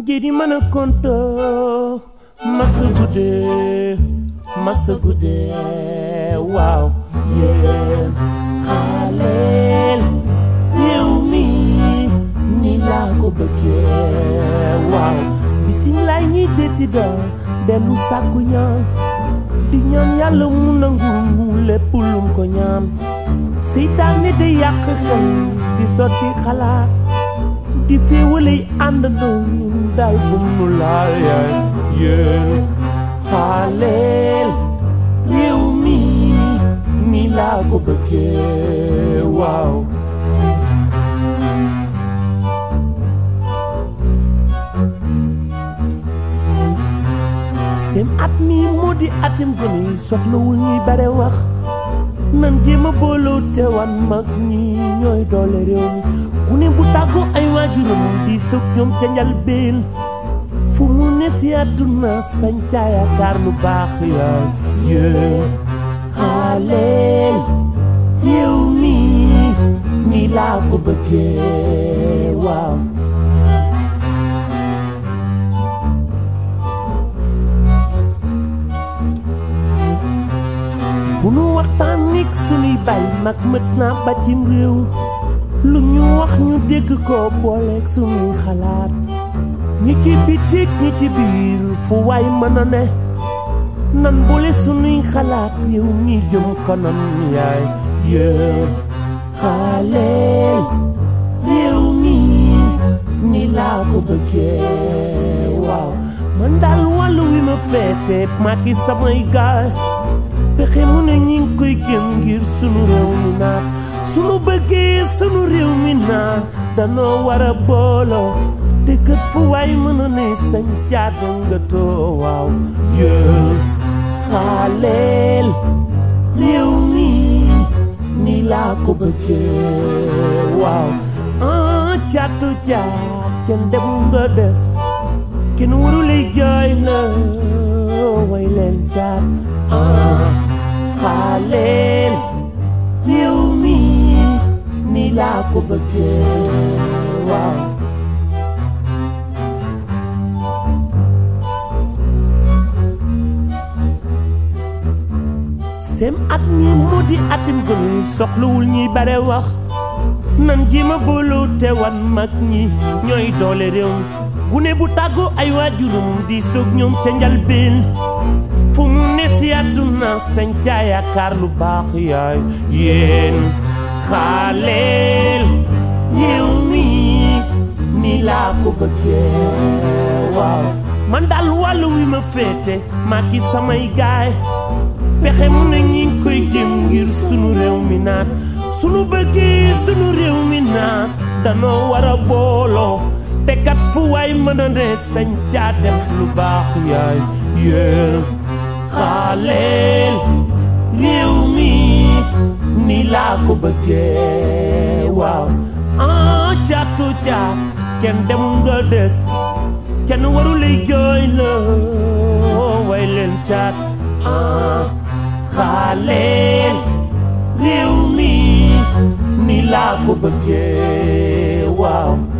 jidi mana konto masa guddee masa guddee waaw yéen xaaleel yow mi ni laa ko bëggee waaw bisimilaay ñuy détti doon dellu sàkku ñaan di ñaan yàlla mu nangu mu lépp lum ko ñaan seytaane day yàq xel di sotti xalaat di féewalay àndandoo ñun daal bum nu laal yaay yéen xaaleel réew mi ni laa ko bëggee waaw seen at mi moo di atim gone yi soxlawul ñuy bare wax nan jéem a booloo teewan mag ñi ñooy doole réew mi ku ne bu tàggoo ay waajuram di sëg ñoom ca njalbeen fu mu ne si àdduna sañ ca yaakaar lu baax yaay yéen xaaleel yow mi ni laa ko bëggee waaw bu nu waxtaan nik sunuy bay mag mët naa ba cim réew lu ñu wax ñu dégg ko booleeg sunuy xalaat ñi ci bitik ñi ci biir fu waay mën a ne nan boole sunuy xalaat réew mi jëm kanam yaay yéen xaaleel réew mi ni laa ko bëggee waaw man daal wàllu wi ma féete maa ki samay gaay pexe mu ne ñi ngi koy gën ngir sunu réew mi naat sunu bëggee sunu réew mi naat danoo war a booloo te kët fu waay mën a ne sañ caata nga too waaw yéen xaaleel réew mi ni laa ko bëggee waaw ah caatu caat kenn dem nga des kenn waru lay jooy la way leen caat ah xaaleel yow mi ni laa ko bëggee waaw sem at mi moo di atim gone yi soxlawul ñuy bare wax nan jéema booloo te wan mag ñi ñooy doole réew mi gune bu tàggoo ay waajurum di soog ñoom ca njalbeen fu mu ne si àdduna sañ ca yaakaar lu baax yaay yéen xaaleel yow mi ni laa ko bëggee waaw man daal wàllu wi ma féete maa ki samay gaay pexe mu ne ñi ngi koy jëm ngir sunu réew mi naat sunu bëggee sunu réew mi naat danoo war a booloo te kat fu waay mën a ne sañ caa def lu baax yaay yéen xaaleel réew mi ni laa ko bëggee waaw ah caatu caat kenn demul nga des kenn waru lay jooy la way leen caat ah xaaleel réew mi ni laa ko bëggee waaw